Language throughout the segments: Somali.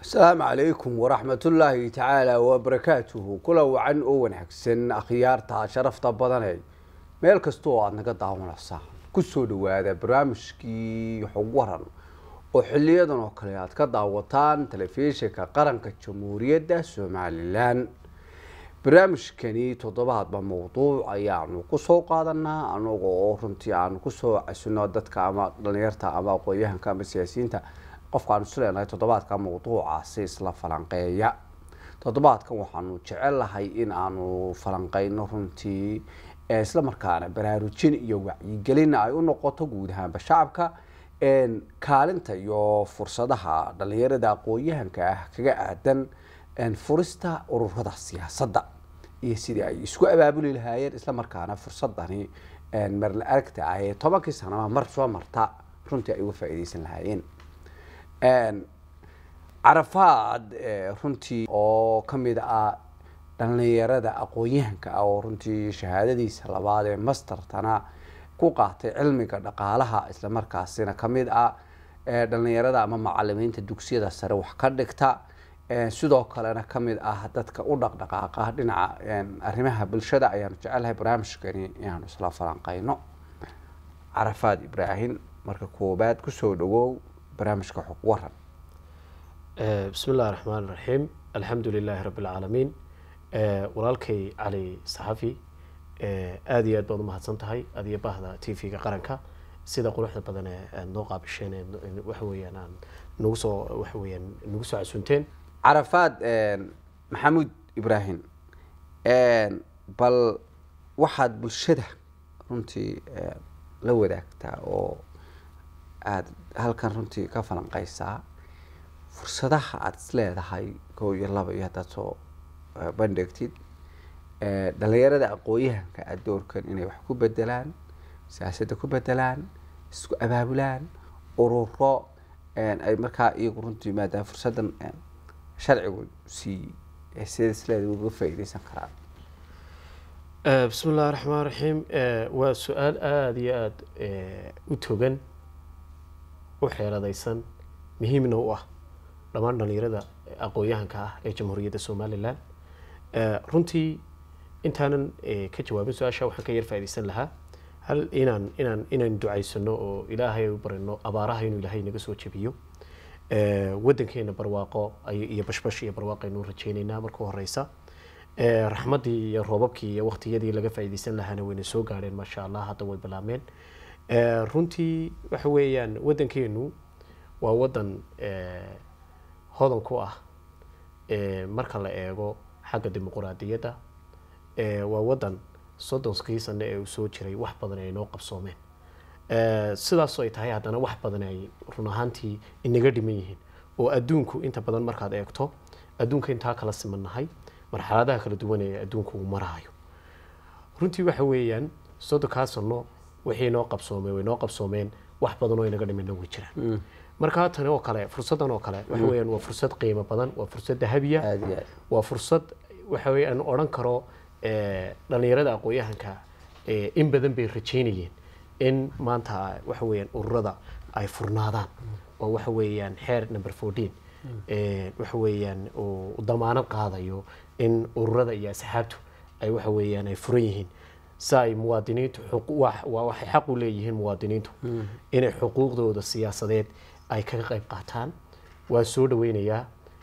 asalaamu calaykum waraxmatullaahi tacaala wabarakaatuhu kula wacan oo wanaagsan akhyaarta sharafta badanee meel kasta oo aada naga daawanaysaa kusoo dhawaada barnaamijkii xog waran oo xiliyadan oo kale aad ka daawataan telefishinka qaranka jamhuuriyadda somalilan barnaamijkani toddobaadba mawduuc ayaanu kusoo qaadanaa anaga oo runtii aanu kusoo casino dadka ama dhalinyarta ama aqoon-yahanka ama siyaasiyiinta qofka aanu isleenahay toddobaadka mawduucaasi isla falanqeeya toddobaadkan waxaanu jecelahay in aanu falanqeyno runtii isla markaana baraarujin iyo wacyigelin ay u noqoto guud ahaanba shacabka kaalinta iyo fursadaha dhalinyarada aqoon-yahanka ah kaga aadan furista ururada siyaasadda iyo sidii ay isku abaabuli lahaayeen isla markaana fursadani marla aragta ah ee tobankii sanama mar soo marta runtii ay uga faa'iideysan lahaayeen carafaad runtii oo kamid ah dhalinyarada aqoon-yahanka ah oo runtii shahaadadiisa labaad ee mastertana ku qaatay cilmiga dhaqaalaha isla markaasina kamid ah dhalinyarada ama macalimiinta dugsiyada sare wax ka dhigta sidoo kalena kamid ah dadka u dhaqdhaqaaqa dhinaca arrimaha bulshada ayaanu jecelahay barnaamijkani inaanu isla falanqeyno carafaad ibraahim marka koobaad kusoo dhawow barnaamijka xog waran bismi illahi raxmaan raxiim alxamdu lilaahi rabbi alcaalamiin walaalkay cali saxafi aada iyo aad baad umahadsan tahay adiyo bahda t v-ga qaranka sida quruxda badan ee aad noo qaabisheen waxa weeyaan aan nagu soo waxa weeyaan nagu soo casunteen carafaad maxamuud ibraahim bal waxaad bulshada runtii la wadaagtaa oo aada halkan runtii ka falanqeysaa fursadaha aada is leedahay koo iyo laba iyo haddaad soo bandhigtid dhalinyarada aqoon-yahanka aada doorkan inay wax ku bedelaan siyaasadda ku bedelaan isku abaabulaan ururo ay markaa iyagu runtii maadaama fursaddan sharcigu siiyey sida isleeda uga faa'iideysan karaan bismi illahi raxmaan raxiim waa su-aal aada iyo aada u togan u xeeladaysan muhiimna u ah dhammaan dhalinyarada aqoon-yahanka ah ee jamhuuriyadda somalilan runtii intaanan ka jawaabin su-aasha waxaan ka yar faaideysan lahaa hal inaan inaan inaan ducaysano oo ilaahay u barino abaaraha inuu ilaahay naga soo jebiyo wadankeena barwaaqo iyo bashbash iyo barwaaqo aynu rajeyneynaa marka horeysa raxmaddii iyo roobabkii iyo waqtiyadii laga faaideysan lahaana wayna soo gaadheen maasha allah hadda way bilaabmeen runtii waxa weeyaan wadankeenu waa wadan hodan ku ah marka la eego xagga dimuquraadiyadda waa wadan soddonskii sane ee uu soo jiray wax badan ay noo qabsoomeen sidaasoo ay tahay haddana wax badan ay run ahaantii inaga dhiman yihiin oo adduunku inta badan markaad eegto adduunka intaa kala simannahay marxaladaha kala duwan ee adduunku uu marahayo runtii waxa weeyaan soddonkaa sano wixii noo qabsoomeen way noo qabsoomeen wax badan oo inaga dhimanna way jiraan markaa tani oo kale fursaddan oo kale waxa weeyaan waa fursad qiimo badan waa fursad dahabiya waa fursad waxa weeye aan odhan karo dhalinyarada aqoon-yahanka in badan bay rajeynayeen in maanta waxa weeyaan ururada ay furnaadaan oo waxa weeyaan xeer number fourteen waxa weeyaan uu damaanad qaadayo in ururada iyo asxaabtu ay waxa weeyaan ay furan yihiin si ay muwaadiniintu waxay xaq u leeyihiin muwaadiniintu inay xuquuqdooda siyaasadeed ay kaga qayb qaataan waa soo dhaweynayaa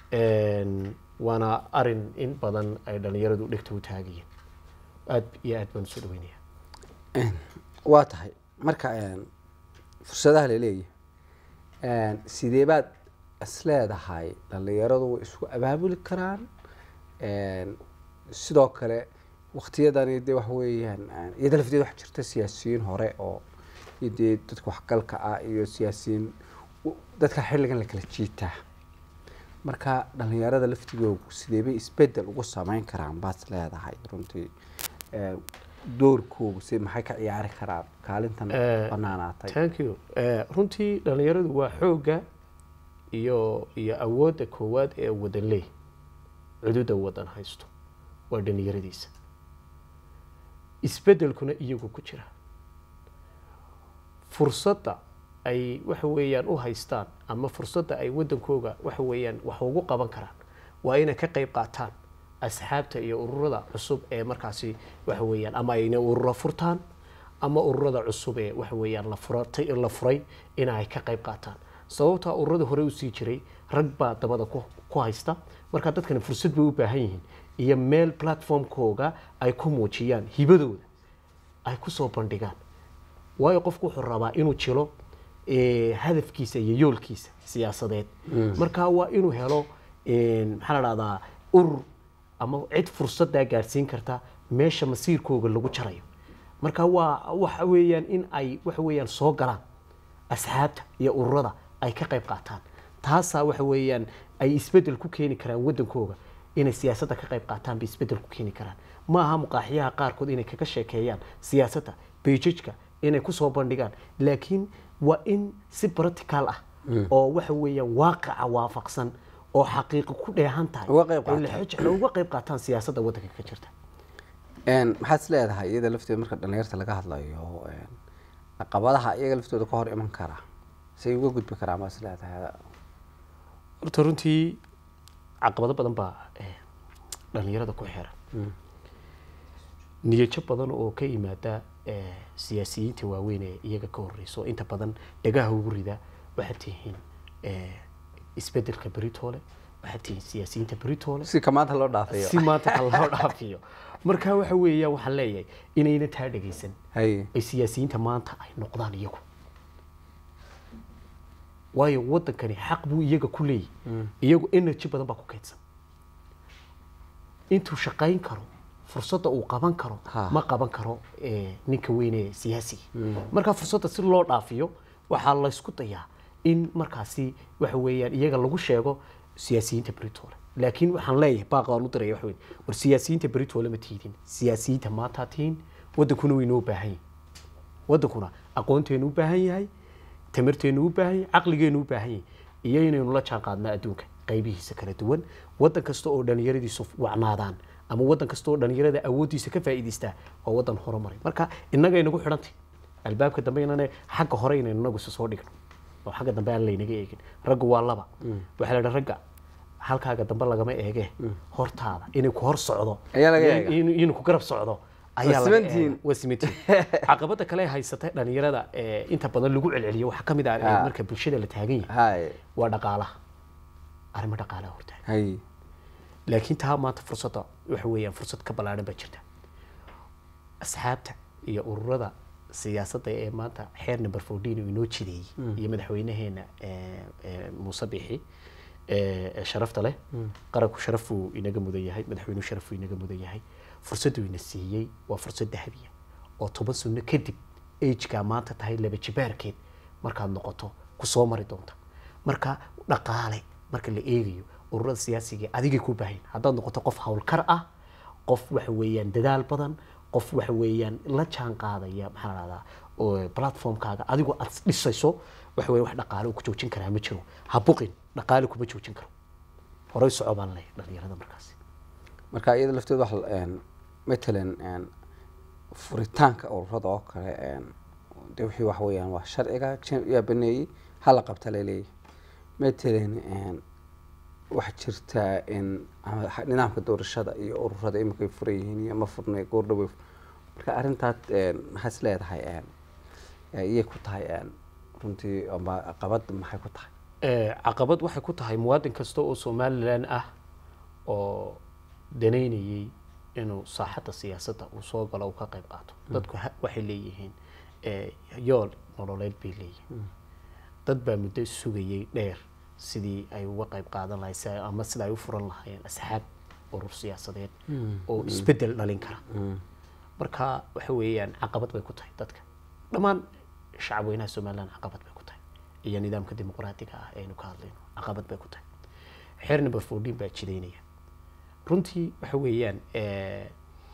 waana arin in badan ay dhalinyaradu dhegta u taagayeen aada iyo aad baan usoo dhaweynaya waa tahay marka fursadaha laleeyahay sidee baad is leedahay dhalinyaradu way isku abaabuli karaan sidoo kale waktiyadani de waxa weeyaan iyada lafteed wax jirta siyaasiyiin hore oo dee dadka waxgalka ah iyo siyaasiyiin dadka xilligan la kala jiitaa marka dhalinyarada laftigoogu sideebay isbedel ugu sameyn karaan baad is leedahay runtii doorkoogu si maxay ka ciyaari karaan kaalintan banaanaatay thank you runtii dhalinyaradu waa xoogga iyo iyo awoodda koowaad ee wadan leey cududa wadan haysto waa dhalinyaradiisa isbedelkuna iyagu ku jira fursadda ay waxa weeyaan u haystaan ama fursadda ay waddankooga waxa weeyaan wax ugu qaban karaan waa inay ka qayb qaataan asxaabta iyo ururada cusub ee markaasi waxa weeyaan ama ayna ururo furtaan ama ururada cusub ee waxa weeyaan la furatay la furay in ay ka qayb qaataan sababta ururada hore usii jiray rag baa dabada ku ku haysta marka dadkani fursad bay u baahan yihiin iyo meel platformkooga ay ku muujiyaan hibadooda ay ku soo bandhigaan waayo qofku wuxuu rabaa inuu jilo eh, hadafkiisa iyo yoolkiisa siyaasadeed marka waa inuu helo eh, maxaa la dhahdaa urur ama cid fursadaa gaadhsiin karta meesha masiirkooga lagu jarayo marka waa waxa weeyaan in ay waxa weeyaan soo galaan asxaabta iyo ururada ay ka qayb qaataan taasaa waxa weeyaan ay isbedel ku keeni karaan waddankooga inay siyaasadda ka qayb qaataan bay isbedel ku keeni karaan ma aha muqaaxiyaha qaarkood inay kaga sheekeeyaan siyaasadda beijajka inay kusoo bandhigaan laakiin waa in si practical ah oo waxa weeyaan waaqica waafaqsan oo xaqiiqo ku dheehan tahay Uga qayb oo la xoj- uga qayb qaataan siyaasadda waddanka ka jirta Een, maxaad is leedahay iyada lafteeda marka dhalinyarta laga hadlayo een, caqabadaha iyaga laftooda ka hor iman kara say uga gudbi karaa ma is leedahay horta runtii caqabado badan baa eh, dhalinyarada ku xiran niyajo badan oo ka yimaada eh, siyaasiyiinta waaweyn ee iyaga ka horeyso inta badan dhagaha ugu rida waxaad tihiin eh, isbedelka beritoole waxaad tihiin siyaasiyiinta beritoole si ka maanta loo dhaafayo si maanta ha loo dhaafiyo marka waxa weeya waxaan leeyahay inayna taa dhegaysan hay ay siyaasiyiinta maanta ay noqdaan iyagu waayo waddankani xaq buu iyaga ku leeyahy iyagu energy badan baa ku kaydsan intuu shaqayn karo fursadda uu qaban karo Ha. ma qaban karo eh, ninka weyne siyaasiga marka fursadda si loo dhaafiyo waxaa laysku dayaa in markaasi waxa weeyaan iyaga lagu sheego siyaasiyiinta britole laakiin waxaan leeyahay baaqa waan u diraya waxa weeye war siyaasiyiinta britole ma tiidin siyaasiyiinta maanta tihiin waddankuna waynoo baahan yihin waddankuna aqoonteenu u baahan yahay tamarteenu u baahan yahay caqligeenu u baahan yahay iyo inaynu la jaan qaadno adduunka qaybihiisa kala duwan waddan kasta oo dhallinyaradiisu wacnaadaan ama waddan kasta oo dhallinyarada awooddiisa ka faa'iidaystaa waa waddan horumaray marka innaga inagu xidhantay albaabka dambe inane xagga hore inaynu inagu isa soo dhigno oo xagga dambe aan laynaga eegin raggu waa laba waxaa la dhaha ragga halkaaga dambe lagama eege hortaada inay ku hor socdo Ayaa laga eega. in- inuu ku garab socdo ayaa laga simantihiin. eega. waa simantihiin caqabada kale ee haysata dhalinyarada ee inta badan lagu celceliyo waxaa ka mid ah Ah. marka bulshada la taagan yahay hay waa dhaqaalaha arrimo dhaqaalaha hortaagan hay laakiin taa maanta fursadda waxa weeyaan fursad ka ballaaran baa jirta asxaabta iyo ururada siyaasadda ee maanta xeer number fourteen uu inoo jideeyey iyo madaxweynaheena eh, eh, muuse bixi eh, ee sharafta leh qaranku sharaf uu inaga mudan yahay madaxweynuhu sharaf uu inaga mudan yahay fursaddu ina siiyey waa fursad dahabiya oo toban sano kadib ageka maanta tahay laba jibaarkeed markaad noqoto ku soo mari doonta marka dhaqaale marka la eegayo ururada siyaasiga adigay ku baahan haddaad noqoto qof howlkar ah qof waxa weeyaan dadaal badan qof waxa weeyaan la jaan qaadaya maxaa la dhahdaa oo platformkaaga adigoo aad dhisayso waxa weeye wax dhaqaale uu ku joojin karaa ma jiro ha buqin dhaqaale kuma joojin karo horey soco baan leeyahay dhalinyarada markaasi marka iyada lafteeda wax een, matalan een, furitaanka ururada oo kale een, de wixii wax weeyaan waa sharciga jin- yaa baneeyey hala qabta laleeyahay matalan een, waxaa jirtaa in ama ha- nidaamka doorashada iyo ururada imakay furan yihiin iyo ma furnay goordhawe marka arrintaas een, maxaa is leedahay een, ee, iyay ku tahay een, runtii ama qabad maxay ku tahay Eh, caqabad waxay ku tahay muwaadin kasta oo somalilan ah oo danaynayay inuu saaxadda siyaasadda uu soo galo uu ka qayb qaato dadku ha- waxay leeyihiin eh, yool nololeed bay leeyihiin dad baa muddo sugayay dheer sidii ay uga qayb qaadan lahayd si ay- ama sida ay u furan lahaayeen asxaab urur siyaasadeed oo isbeddel dhalin kara marka waxa weeyaan caqabad bay ku tahay dadka dhammaan shacabweynaha somaliland caqabad bay ku tahay iyo nidaamka dimuqraatiga ah aynu ka hadlayno caqabad bay ku tahay xeer number fourteen baa jidaynaya runtii waxa weeyaan eh,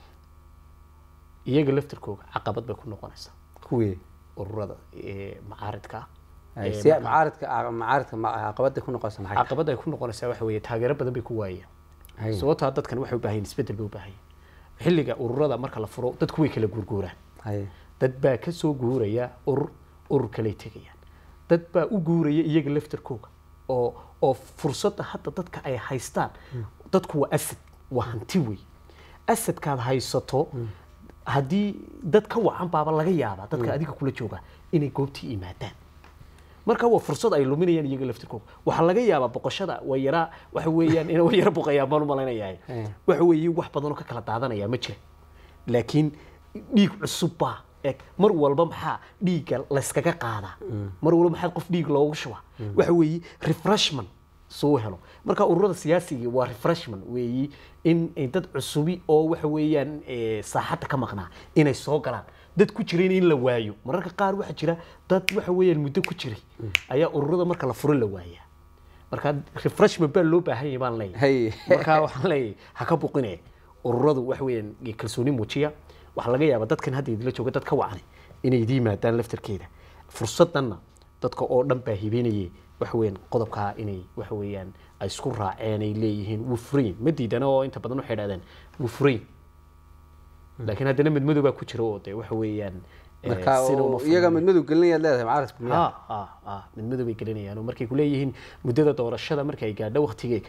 iyaga laftirkooga caqabad bay ku noqonaysaa kuwii ururada eh, macaaridka ah Ay, Eh, si marka- macaaridka macaaridka ma- caqabada ku noqonaysa maxay tahay? caqabad ay ku noqonaysaa waxa weeye taageero badan bay ku waayeen Hay. sababtaa dadkan waxay u baahan yihiin isbeddel bay u baahan yihiin xilliga ururada marka la furo dadku way kala guurguuraan hay dad baa ka soo guuraya urur urur kaley tegayaan dad baa u guuraya iyaga laftarkooga oo oo fursadda hadda dadka ay haystaan dadku waa asad waa hanti wey asadkaad haysato haddii dad ka wacan baaba laga yaabaa dadka adiga kula jooga inay goobtii yimaadaan marka waa fursad ay luminayaan iyaga laftirkooga waxaa laga yaabaa boqoshada way yaraa waxa weeyaan in way yara boqayaan baan u malaynayaa waxa weeye wax badanoo ka kala daadanaya ma jira laakiin dhiig cusub baa eg mar walba maxaa dhiigga layskaga qaadaa mar walba maxaa qof dhiig loogu shubaa waxa weeye refreshment soo helo marka ururada siyaasiga waa refreshment weeyi in in dad cusubi oo waxa weeyaan eh, saaxadda ka maqnaa inay soo galaan dad ku jirayna in la waayo mararka qaar waxaa jira dad waxa weeyaan muddo ku jiray ayaa ururada marka la furo la waayaa marka refreshment baa loo baahan yahay baan leeyahay Hay. marka waxaan leeyahay ha ka buqine ururadu wax weeyaan kalsooni muujiya waxaa laga yaabaa dadkan hadda idinla jooga dad ka wacani inay idin yimaadaan laftarkeeda fursadanna dadka oo dhan baa hibeynayay waxa weeyaan qodobkaa inay waxa weeyaan ay isku raaceen ay leeyihiin wuu furayn ma diidana oo inta badan waxay dhahdeen wuu furayn laakiin haddana midmadow baa ku jira oo dee waxa weeyaan eh, marka sina uma oo iyaga furnayn. midmadow gelinayaad leedahay mucaaradku miyaa ha ha ha mid madow bay gelinayaan oo markay kuleeyihiin muddada doorashada marka ay gaadho waktigeega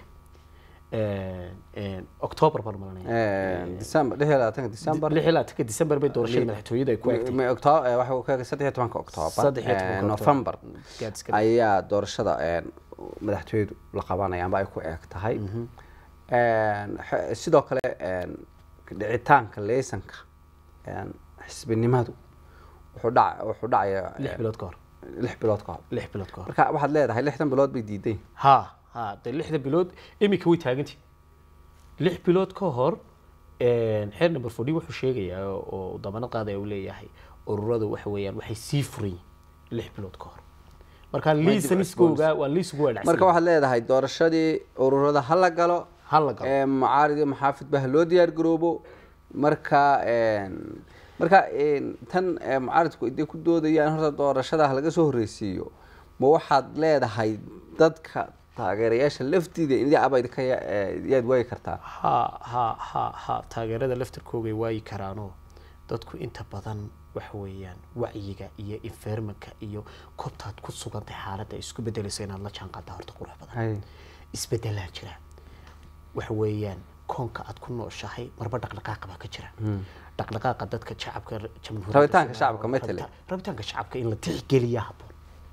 october baan malanaya december lix iyo labaatanka december lix iyo labaatanka december bay doorashada madaxtooyada ay ku egtay Ma- octo- eh, waxa uu ka saddex iyo tobanka octoobar Saddex iyo tobanka eh, October. november Gaadis ka- ayaa doorashada eh, madaxtooyadu la qabanaya amba ay ku eeg tahay En, xe- sidoo kale en, dhicitaanka leysanka en, xisbinimadu wuxuu dhac wuxuu dhacayaa lix bilood ka hor lix bilood ka hor lix bilood ka hor marka waxaad leedahay lixdan bilood bay diiday ha ha dee lixda bilood iminka way taagantii lix bilood ka hor xeer number forty wuxuu sheegayaa oo oo dabanad qaadaya uu leeyahay ururadu waxa weeyaan waxay sii furan yihiin lix bilood ka hor marka liisaniskooga waa liisugu waa marka waxaad leedahay doorashadii ururada ha la galo ha la galo ee, mucaarid iyo maxaafidba ha loo diyaar garoobo marka en, marka en, tan ee, mucaaridku iday ku doodayaan horta doorashada ha laga soo horreysiiyo ma waxaad leedahay dadka taageerayaasha laftiida in abayd ka ya- ee, yaad waayi kartaa ha ha ha ha taageerada laftarkoogay waayi karaanoo dadku inta badan waxa weeyaan wacyiga iyo environmentka iyo kobtaad ku sugantay xaaladda isku bedelaysa inaad la jaanqaadaa horta qurux badan Hay. isbedelaa jira waxa weeyaan koonka aad ku nooshahay marba dhaqdhaqaaqa baa ka jira dhaqdhaqaaqa dadka shacabka jamhuuriyadda Rabitaanka Soomaaliya- shacabka ma tele? rabita- rabitaanka shacabka in la tixgeliya habboon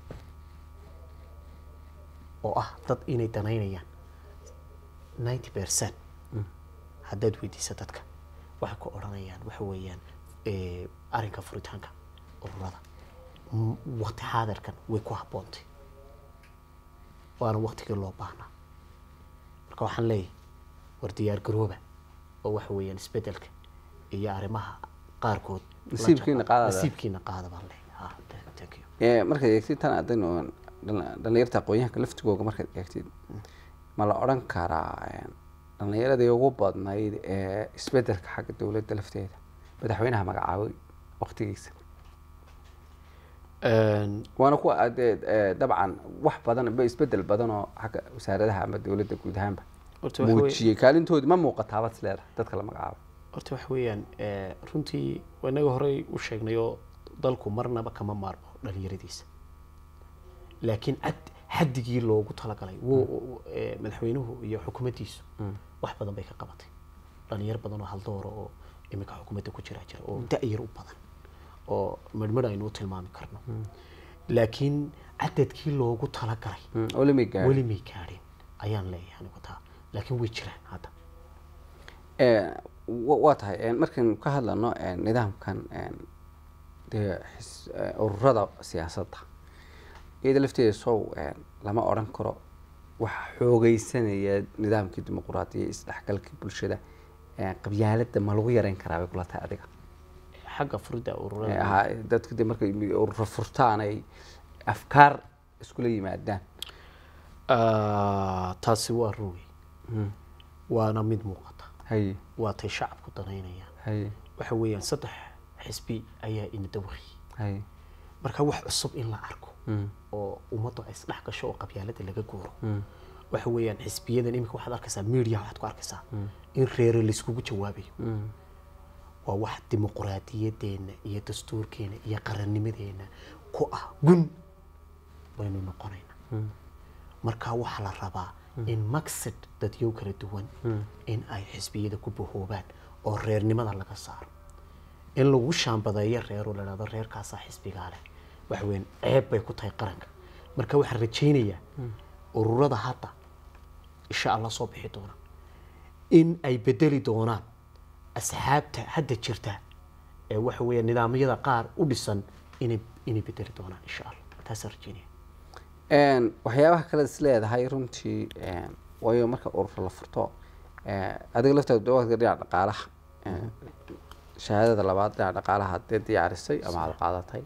oo ah dad inay danaynayaan ninety percent haddaad weydiisa dadka waxay ku odhanayaan waxa weeyaan eh, arrinka furitaanka ururada M- waqti xaadirkan way ku habboontay waana waqtigii loo baahnaa marka waxaan leeyahay war diyaar garooba oo waxa weeyaan isbedelka iyo arrimaha qaarkood la Nasiibkiina jaanqaad- qaadada. nasiibkiina qaada baan leeyahay Ah, th- thank you Ee, markaad eegtid tan adaynu dhal- dhalinyarta aqoonyahanka laftigooga markaad eegtid ma la odhan karaa en, dhalinyaradii ugu badnayd ee isbedelka xagga dowladda lafteeda madaxweynaha magacaabay waqtigiisa Een, waana kuwa aad, ee, ee, dabcan wax badan ba isbedel badan oo xagga wasaaradaha ama dowladda guud ahaanba horta waxa weeye- muujiyey kaalintoodii ma muuqataabad is leedahay dadka la magacaabay horta waxa weeyaan eh, runtii inaga horey u sheegnay oo dalku marnaba kama maarmo dhalinyaradiisa laakiin cad xaddigii loogu talagalay wuu- wuu- eh, madaxweynuhu iyo xukuumaddiisu wax badan bay ka qabatay dhalinyar badan oo haldoora oo iminka xukuumadda ku jira jira oo da-yar u badan oo midhmidh aynu u tilmaami karno laakiin cadadkii loogu talagalay oo lama gaadhin weli may gaadhin ayaan leeyahay anigu taa laakiin way jiraan hadda Ee, wa- waa tahay een, markaynu ka hadlano een, nidaamkan een, dee xis- ee, ururada siyaasadda iyada lafteeda sow een, lama odhan karo waxa xoogeysanaya nidaamkii dimuquraadiya isdhexgalkii bulshada ee, qabyaaladda ma lagu yareyn karaa bay kula tahay adiga xagga furidda Ee, ururada ahaa, dadka de markay mi- ururo furtaan ay afkaar iskula yimaadaan Ah, taasi waa run wey waana mid muuqata hay waa tay shacabku danaynayaan hay waxa weeyaan saddex xisbi ayaa ina dawaqi hay marka wax cusub in la arko Mm. oo ummaddu ay isdhex gasho oo qabyaalada laga guuro waxa weeyaan xisbiyadan iminka waxaad arkaysaa media waxaad ku arkaysaa in reere layskugu jawaabayo waa wax dimuquraadiyadeena iyo dastuurkeena iyo qarannimadeena ku ah gun waynu noqonaynaa marka waxaa la rabaa in maqsad dadyow kala duwan in ay xisbiyada ku bahoobaan oo reernimada laga saaro in lagu shaambadeeyo reeroo la dhahdo reerkaasaa xisbigaa leh wax weyn ceeb bay ku tahay qaranka marka waxaan rajaynayaa ururada hadda insha allah soo bixi doona in ay bedeli doonaan asxaabta hadda jirta ee waxa weeye nidaamyada qaar u dhisan inay inay bedeli doonaan insha allah taasaan rajaynaya Een, waxyaabaha kale is leedahay runtii een, waayo marka urur la furto ee, adiga laftaada dawaadka dhinaca dhaqaalaha ee, shahaadada labaad dhinaca dhaqaalaha hadee diyaarisay ama aad qaadatay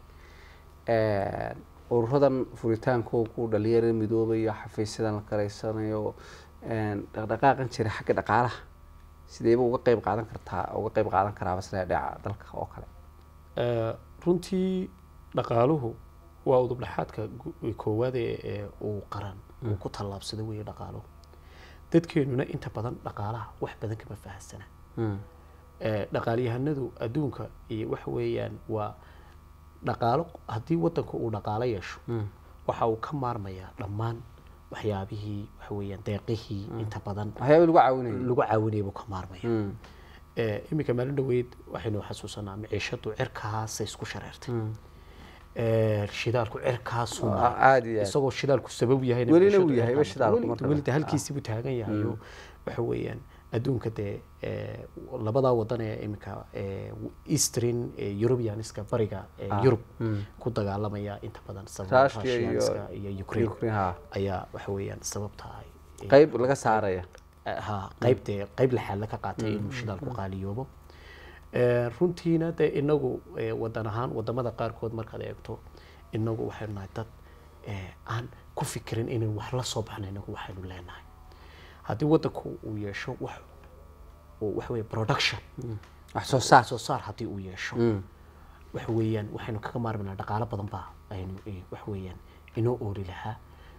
Een, ururadan furitaankoogu dhalinyarada midoobayo xafiisyadan la karaysanayo een, dhaqdhaqaaqan jira xagga dhaqaalaha sideeba uga qeyb qaadan kartaa uga qeyb qaadan karaaba sida dhinaca dalka oo kale Eh, runtii dhaqaaluhu waa udubdhaxaadka gu- koowaad ee ee uu qaran uu ku tallaabsado weeye dhaqaaluhu dadkeenuna inta badan dhaqaalaha wax badan kama fahansana Eh, dhaqaalyahanadu adduunka iyo waxa weeyaan waa dhaqaalo haddii wadanku uu dhaqaalo yeesho waxa uu ka maarmayaa dhammaan waxyaabihii waxa weeyaan deeqihii inta badan waxyaaba lagu caawinayo lagu caawinaya buu ka maarmaya Eh, iminka maalin dhaweyd waxaynu xasuusanaa maciishadu cirkaasay isku shareertay Eh, shidaalku cirkaasuu Ah, maray. aad iyo aad. isagoo shidaalku sabab yahay Welina uu yahay shidaalku marka welida halkiisii buu taagan yahay oo waxa weeyaan adduunka dee eh, labadaa wadan ee iminka eh, eastern eh, europeaniska bariga eh, yurub ku dagaalamaya inta badan sababa Russia iyo- Russianska iyo ukraine Ukraine, ha. ayaa waxa weeyaan sababta ay ay- qeyb laga saaraya ha qaybte qayb lixaad ka qaatay inuu shidaalku qaaliyoobo Eh, runtiina dee inagu eh, wadan ahaan wadamada qaarkood markaad eegto inagu waxaynu nahay dad eh, aan ku fikirin inaynu wax la soo baxno inagu waxaynu leenahay haddii wadanku uu yeesho wax uu waxa weeye production wax soo saar soo saar haddii uu yeesho waxa weeyaan waxaynu kaga maarmaynaa dhaqaalo badan baa aynu eh, waxa weeyaan inoo ooli lahaa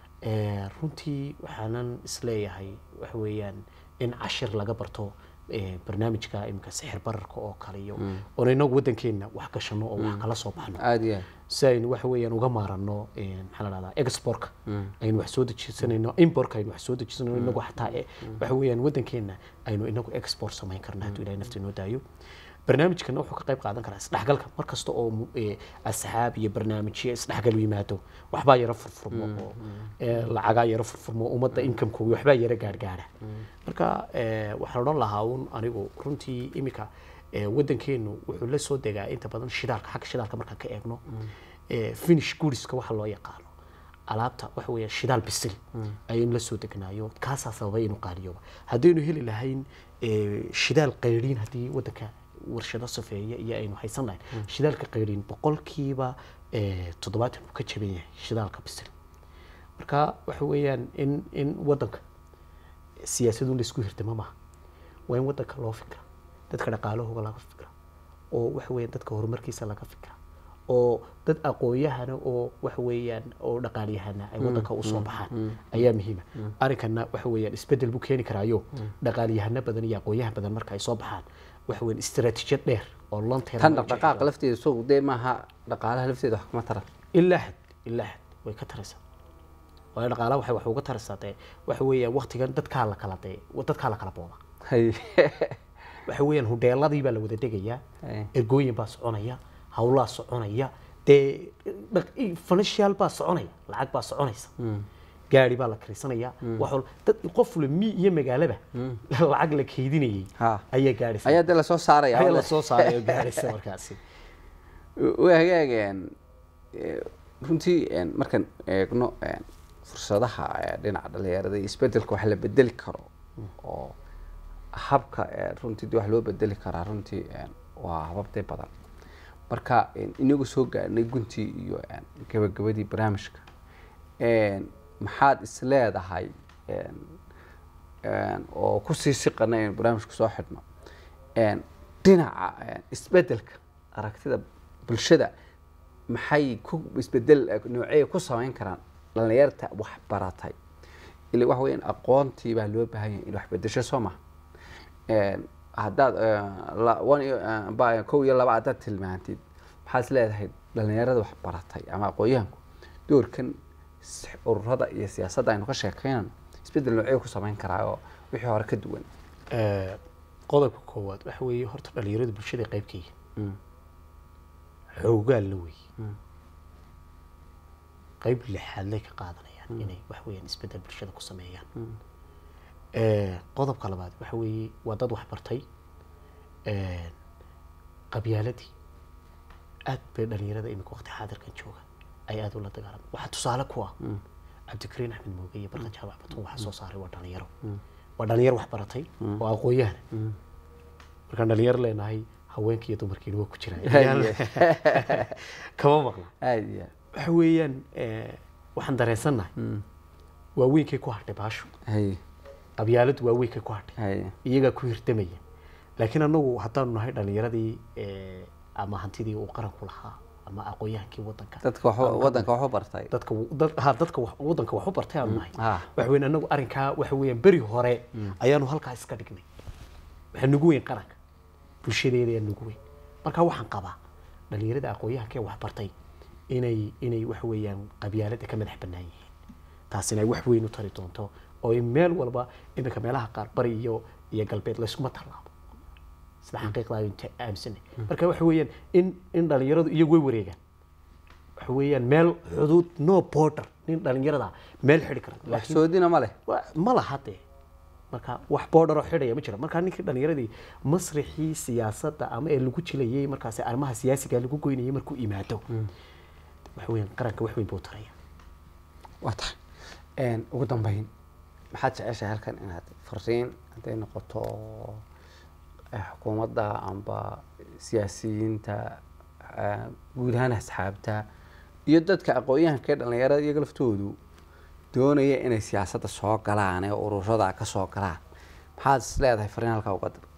Eh, runtii waxaanan isleeyahay waxa weeyaan in cashir laga barto eh, barnaamijka imika sixir bararka oo kale iyo oon inagu wadankeena wax gashano oo wax kala soo baxno aada iyo aad si aynu waxa weeyaan uga maarano eh, maxaa la dhahdaa exportka aynu wax soo dejisanayno importka aynu wax soo dejisanayno inagu xataa eh, waxa weeyaan wadankeena aynu inagu export samayn karno hadduu ilahay nafta inoo daayo barnaamijkana wuxuu ka qayb qaadan karaa isdhexgalka mar kasta oo mu- eh, asxaab iyo barnaamijyo isdhexgal u yimaado waxbaa yaro furfurmo oo eh, lacagaa yaro furfurmo ummadda inkamkoogi waxbaa yaro gaargaara marka eh, waxaan odhan lahaa un anigu runtii imika eh, wadankeenu wuxuu la soo degaa inta badan shidaalka xagga shidaalka markaan ka eegno eh, finish goodiska waxa loo yaqaano alaabta waxa weeye shidaal bisil ayaynu la soo degnaayo kaasaa sababay inuu qaaliyooba haddaynu heli lahayn eh, shidaal qayriin haddii wadanka warshado safeeya iyo aynu haysan lahayn shidaalka qayriin boqolkiiba eh, toddobaatan uu ka jaban yahay shidaalka bisil marka waxa weeyaan in in wadanka siyaasadu in laisku hirtama maaha waa in wadanka loo fikra dadka dhaqaalahooga laga fikra oo waxa weeyaan dadka horumarkiisa laga fikra oo dad aqoon-yahana oo waxa weeyaan oo dhaqaalyahana ay wadanka usoo baxaan ayaa muhiima arrinkana waxa weeyaan isbedel buu keeni karaayo dhaqaalyahano badan iyo aqoon-yahan badan marka ay soo baxaan waxa weeyaan istaraatiijiyad dheer oo long term tan loo jeedo. dhaqdhaqaaqa lafteeda soo dee maaha dhaqaalaha lafteeda wax kuma taran ilaa xad ilaa xad way ka taraysaa waayo dhaqaalaha waxay wax uga taraysaa dee waxa weeyaan waqtigan dadkaa la kala dee dadkaa la kala booba hay waxa weeyaan hudheeladii baa la wada degayaa Hey. ergooyin baa soconaya hawlaa soconaya dee dhaq- financial baa soconaya lacag baa soconaysa gaari baa la karisanaya wax wal dad qof le mi iyo magaalaba lacag la keydinayay Ha. ayaa gaaraysa ayaa dee lasoo saaraya ayaa la soo saaray oo gaaraysa markaasi waa hagaageen runtii een, markaan eegno een, fursadaha ee, dhinaca dhalinyarada iyo isbedelka wax la bedeli karo oo habka ee, runtii dee wax loo bedeli karaa runtii een, waa hababtee badan marka een, inagu soo gaarnay guntii iyo een, gabagabadii barnaamijka een, maxaad is leedahay een, een, oo kusii siqana in barnaamijka soo xidhno een, dhinaca een, isbedelka aragtida bulshada maxay ku isbedel noocey ku samayn karaan dhalinyarta wax baratay ila waxa weeyaan aqoontii baa loo baahan yahay in wax bedesho soo maha Een, haddaad een, la- one iyo- een, ba- kow iyo laba haddaad tilmaantid maxaad is leedahay dhalinyarada wax baratay ama aqoonyahanku doorkan s- ururada iyo siyaasadda aynu ka sheekeynano isbeddel noocee ku samayn karaa oo wixii hore ka duwan Eh, qodobka koowaad waxa weeye horta dhalinyaradu bulshada qayb ka yihiin Mm. xoogaal la weeye qayb lixaadlay ka qaadanayaan inay wax weeyaan isbeddel bulshada ku sameeyaan Eh, qodobka labaad waxa weeye waa dad wax bartay Eh, qabyaaladii aad bay dhalinyarada imika waqti xaadirkan jooga ay aad ula dagaalamay waxaa tusaale ku ah cabdikariin axmed mooge iyo barka jaabac batun waxaa soo saaray waa dhalinyaro waa dhalinyaro wax baratay oo aqoon-yahana markaan dhalinyaro leenahay haweenkii iyo dumarkiina waa ku jiraan kama maqla aada iyo waxa weeyaan eh, waxaan dareensannahay waaweynkay ku hadhay baashu hay qabyaaladu waaweynkay ku hadhay hay iyagaa ku hirdamaya laakiin anagu haddaanu nahay dhalinyaradii eh, ama hantidii uu qaranku lahaa ama aqoon-yahankii wadanka dadka wax wadanka wax u bartay dadka dad ha dadka wax wadanka wax u bartay aanu nahay ah. waxa weyn anagu arrinkaa waxa weeyaan beri hore ayaanu halkaa iska dhignay waxaa nugu weyn qaranka bulshadeeda ayaa nugu weyn marka waxaan qabaa dhalinyarada aqoon-yahanka ee wax bartay inay inay waxa weeyaan qabyaalada ka madax bannaan yihiin taasina ay wax weyn u tari doonto oo in meel walba iminka meelaha qaar bari iyo iyo galbeed layskuma tallaabo sida xaqiiqda aynu ta- aaminsanay marka waxa weeyaan in in dhalinyaradu iyagu way wareegaan waxa weeyaan meel xuduud no border nin dhalinyarada meel xidhi kara wax laakiin soodina ma leh wa- ma laha dee marka wax border oo xidhaya ma jira marka ninkii dhalinyaradii masrixii siyaasadda ama ee lagu jilayay markaasi arrimaha siyaasiga lagu goynayay markuu imaado waxa weeyaan qaranka wax weyn buu taraya waa tahay ugu dambeyn maxaad jeceshahay halkan inaad fariin hadday noqoto eh, xukuumadda amba siyaasiyiinta eh, guud ahaan asxaabta iyo dadka aqoon-yahanka ee dhalinyarada iyaga laftoodu doonaya inay siyaasadda soo galaan ee ururada ka soo galaan maxaad is leedahay fariin halkaa uga dir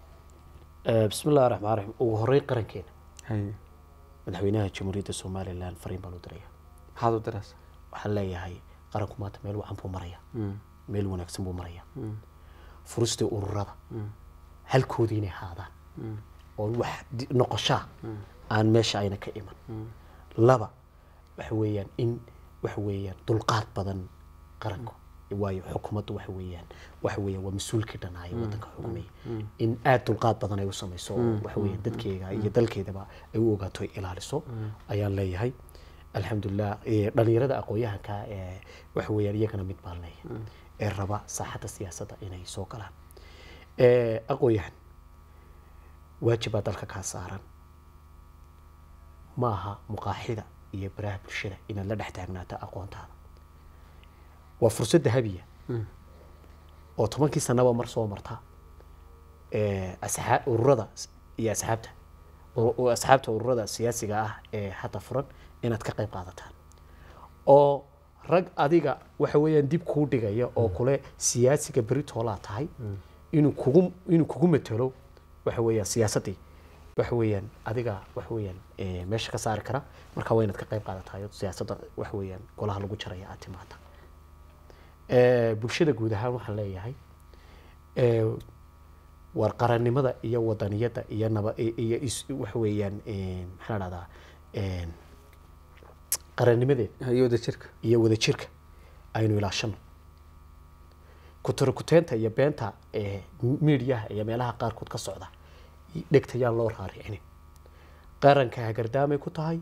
bismi illahi raxmaan raxiim ugu horreyn qarankeena hay madaxweynaha jamhuuriyadda somalilan fariin baan u diraya maxaad u diraysaa waxaan leeyahay qaranku maanta meel wacan buu maraya Mm, meel wanaagsan buu maraya mm, furistii ururada mm, halkoodii inay haadaan mm, oo wax di- noqoshaa aan meesha ayna ka iman mm. laba waxa weeyaan in waxa weeyaan dulqaad badan qaranku waayo xukuumaddu waxa weeyaan waxa weeyaan waa mas-uulkii dhanaayo waddanka xukumaya in aada dulqaad badan ay u samayso oo waxa weeyaan dadkeega iyo dalkeedaba ay u ogaato ay ilaaliso ayaan leeyahay alxamdulilah eh, dhalinyarada aqoon-yahanka ee waxa weeyaan iyagana mid baan leeyahay ee raba saaxadda siyaasadda inay soo galaan Eh, aqoon-yahan waajibaa dalka kaa saaran ma aha muqaaxida iyo baraha bulshada inaad la dhex taagnaato aqoontaada waa fursad dahabiya oo tobankii sanaba mar soo marta Eh, asxaa- ururada s- iyo asxaabta ur- u- asxaabta ururada siyaasiga ah ee hadda furan inaad ka qayb qaadataan oo rag adiga waxa weeyaan dib kuu dhigaya oo kule siyaasiga beritoolaa tahay inuu kugu inuu kugu matelo waxa weeyaan siyaasaddii waxa weeyaan adiga waxa weeyaan eh, meesha ka saari kara marka waa inaad ka qayb qaadatayo siyaasadda waxa weeyaan golaha lagu jaraya aad timaada Eh, bulshada guud ahaan waxaan leeyahay eh, war qarannimada iyo wadaniyadda iyo naba i- iyo is waxa weeyaan eh, maxaa la dhahdaa eh, qarannimadeeda iyo wada jirka iyo wadajirka aynu ilaashano kutarakuteenta iyo beenta ee miidiyaha iyo meelaha qaarkood ka socda dhegtayaan loo raaricinin qaranka hagardaamay ku tahay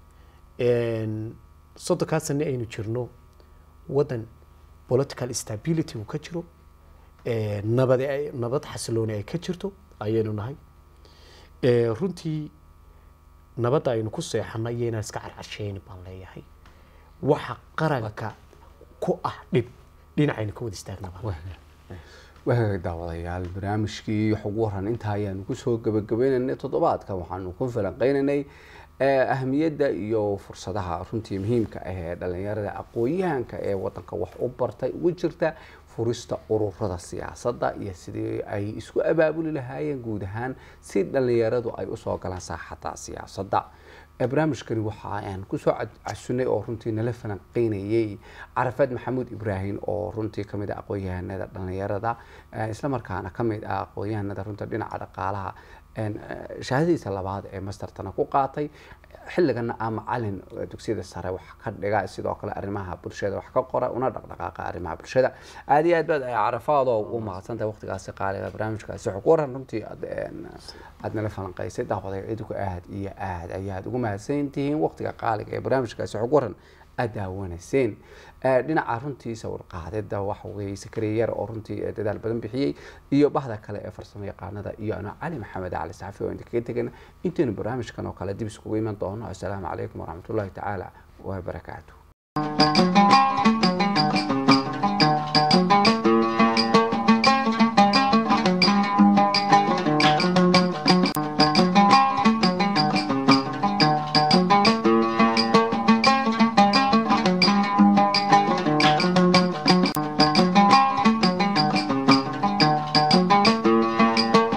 soddonkaa sane aynu jirno waddan political stability uu ka jiro eh, nabad ay- nabad xasilooni ay ka jirto ayaynu nahay Eh, runtii nabadda aynu ku seexanay iyo inaan iska carcarsheyni baan leeyahay waxa qaranka ku ah dhib dhinacaynu ka wada istaagna baan waagaga daawadayaal barnaamijkii wax ugu waran intaa ayaanu kusoo gabagabaynaynay toddobaadkan waxaanu ku falanqeynaynay eh, ahmiyadda iyo fursadaha runtii muhiimka ah ee dhalinyarada aqoon-yahanka ee wadanka wax u bartay ugu jirta furista ururada siyaasadda iyo sidii ay isku abaabuli lahaayeen guud ahaan si dhalinyaradu ay usoo galaan saaxadda siyaasadda Eh, barnaamijkani waxa aan kusoo cad- casunay oo runtii nala falanqeynayay carafaad maxamuud ibraahim oo runtii kamid ah aqoon-yahanada dhalinyarada eh, islamarkaana kamid ah aqoon-yahanada runta dhinaca dhaqaalaha shahaadadiisa labaad ee mastertana ku qaatay xilligana a macalin dugsiyada sare wax ka dhiga sidoo kale arrimaha bulshada wax ka qora una dhaqdhaqaaqa arrimaha bulshada aada iyo aad baad carafaadoo u mahadsantahay waqtigaasi qaaliga barnaamijkaasi xog waran runtii aad nala falanqaysay daawaday idinku aad iyo aad ayaad ugu mahadsan tihiin waqtiga qaaliga ee barnaamijkaasi xog waran aad daawanayseen dhinaca runtii sawir qaadida waxa weeye sakariyar oo runtii dadaal badan bixiyey iyo bahda kale ee farsamo yaqaanada iyo ano cali maxamed cali saxafi oo inta kaga tegana intaynu barnaamijkan oo kale dib iskugu iman doono assalaamu calaykum waraxmatullahi tacaala wabarakaatu